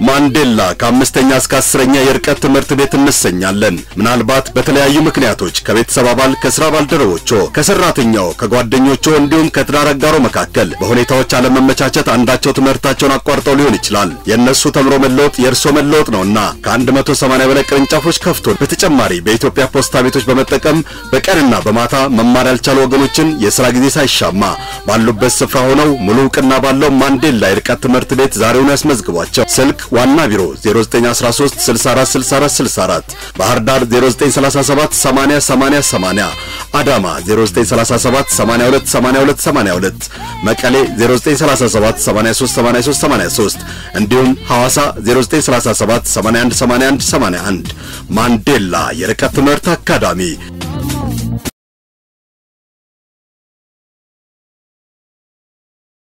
ማንዴላ ከአምስተኛ እስከ አስረኛ የርቀት ትምህርት ቤት እንሰኛለን። ምናልባት በተለያዩ ምክንያቶች ከቤተሰብ አባል፣ ከስራ ባልደረቦቾ፣ ከሰራተኛው፣ ከጓደኞቾ እንዲሁም ከትዳር አጋሮ መካከል በሁኔታዎች አለመመቻቸት አንዳቸው ትምህርታቸውን አቋርጠው ሊሆን ይችላል። የእነሱ ተምሮ መለወጥ የእርሶ መለወጥ ነውና ከ180 በላይ ቅርንጫፎች ከፍቶ በተጨማሪ በኢትዮጵያ ፖስታ ቤቶች በመጠቀም በቀንና በማታ መማር ያልቻሉ ወገኖችን የሥራ ጊዜ ሳይሻማ ባሉበት ስፍራ ሆነው ሙሉ እውቅና ባለው ማንዴላ የርቀት ትምህርት ቤት ዛሬውን ያስመዝግቧቸው። ስልክ ዋና ቢሮ 0913 64 64 64፣ ባህር ዳር 0937 80 80 80፣ አዳማ 0937 82 82 82፣ መቀሌ 0937 83 83 83 እንዲሁም ሐዋሳ 0937 81 81 81 ማንዴላ የርቀት ትምህርት አካዳሚ